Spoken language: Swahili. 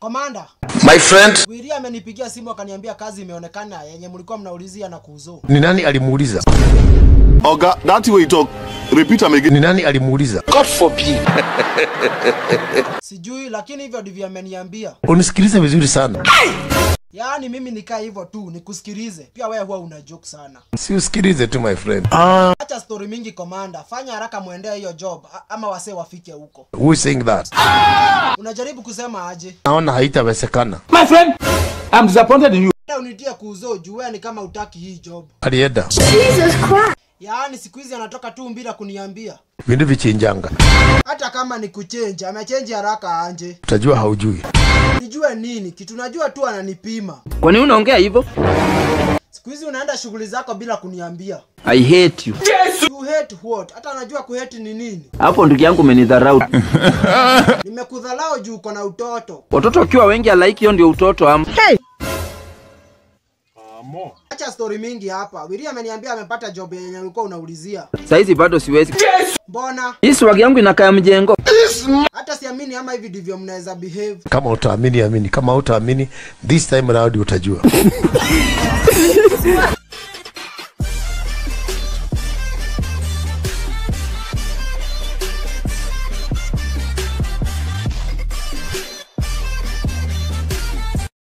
Komanda, My friend, Wili amenipigia simu akaniambia kazi imeonekana yenye mlikuwa mnaulizia na kuuzo. ni nani alimuuliza? Oga, that way you talk. Repeat am again. Ni nani alimuuliza? God forbid. Sijui lakini hivyo ndivyo ameniambia. Unisikilize vizuri sana, Yaani mimi nikaa hivyo tu nikusikilize. Pia wewe huwa una joke sana. si usikilize tu my friend. Acha story mingi komanda, fanya haraka muendee hiyo job a- ama wasee wafike huko. Who is saying that? Unajaribu kusema aje? Naona haitawezekana. My friend, I'm disappointed in you. Na unitie kuuzo juu wewe ni kama utaki hii job. Alienda Yaani siku hizi anatoka tu bila kuniambia. vindu vichinjanga, Hata kama ni kuchenja, amechenji haraka anje. utajua haujui. Nijue nini? Kitu najua tu ananipima. Kwa nini unaongea hivyo? Siku hizi unaenda shughuli zako bila kuniambia. I hate you. You hate what? Hata anajua kuhate ni nini. Hapo ndugu yangu umenidharau. Nimekudhalao juu uko na utoto. Watoto wakiwa wengi alaiki hiyo ndio utoto ama. Acha story mingi hapa. Wili ameniambia amepata job yenye ulikuwa unaulizia. Saizi bado siwezi. Mbona? Hii swag yangu inakaa mjengo. Hata siamini ama hivi ndivyo mnaweza behave. Kama utaamini amini, kama utaamini this time round utajua.